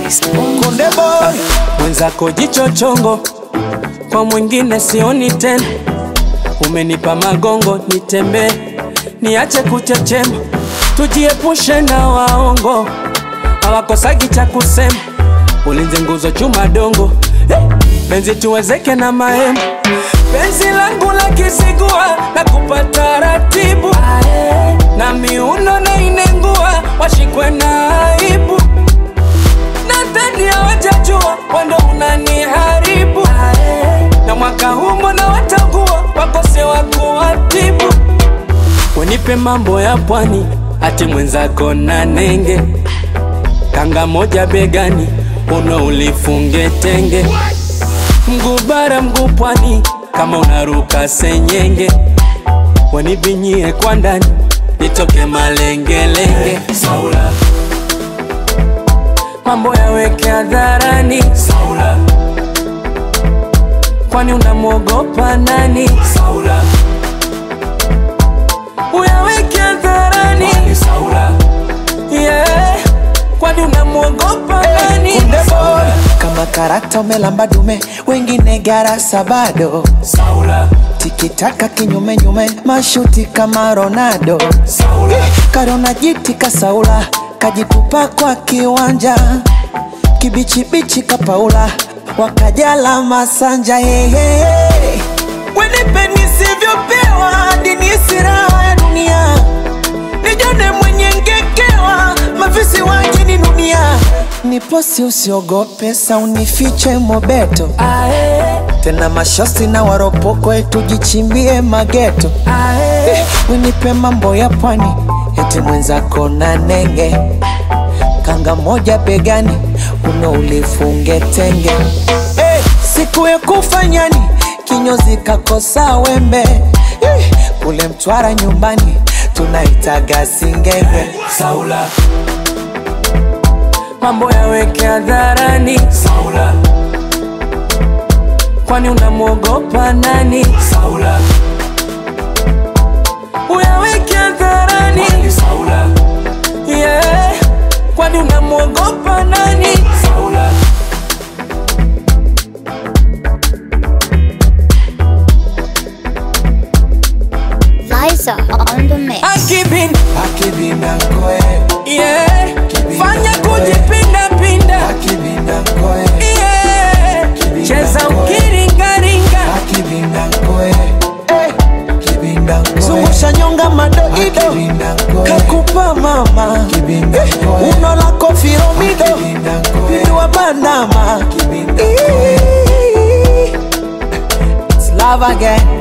Konde boy, mwenzako jicho chongo, kwa mwingine sioni tena. Umenipa magongo nitembee, niache kuchechema, tujiepushe na waongo, hawakosagi cha kusema. Ulinzi nguzo chuma dongo, eh, penzi tuwezeke na mahema. Penzi langu la kisigua na kupata ratibu, na miuno na inengua, washikwe na aibu nadhani hawajajua wando unaniharibu na mwaka huu mbona watakuwa wakose wa kuwatibu wenipe mambo ya pwani ati mwenzako na nenge kanga moja begani uno ulifunge tenge mguu bara mguu pwani kama unaruka senyenge wanibinyie kwa ndani nitoke malengelenge Saula mambo yaweke hadharani Saula, kwani unamwogopa nani Saula, uyaweke hadharani Saula, yeah, kwani unamwogopa nani konde boy, kama karata umelamba dume, wengine garasa bado. Saula, Tikitaka kinyume nyume, mashuti kama Ronaldo. Saula, Karona jiti kasaula, kajitupa kwa kiwanja, kibichibichi kapaula, wakajala masanja hehe. Wenipe nisivyopewa, hadi nihisi raha ya dunia, nijone mwenye ngekewa, mafisi waje ni dunia. Niposi usiogope, sa unifiche mobeto, ae, tena mashosi na waropoko, tujichimbie mageto. ae, Winipe mambo ya pwani, eti mwenzako na nenge, kanga moja begani, uno ulifunge tenge. Hey, siku ya kufanyani, kinyozi kakosa wembe, hey, kule Mtwara nyumbani tunaitaga singenge. Saula, mambo yaweke hadharani Saula, kwani unamwogopa nani Saula, uyaweke hadharani Saula, yeah, kwani unamwogopa nani Saula. Liza on the mix. Akibin, Akibinda koe, yeah, fanya kujipinda pinda, akibinda koe, yeah, cheza ukiringaringa, akibinda koe, hey, kibinda koe. Zungusha nyonga madoido, kakupa mama, Eh, uno lako firomido, pindua bandama. It's love again.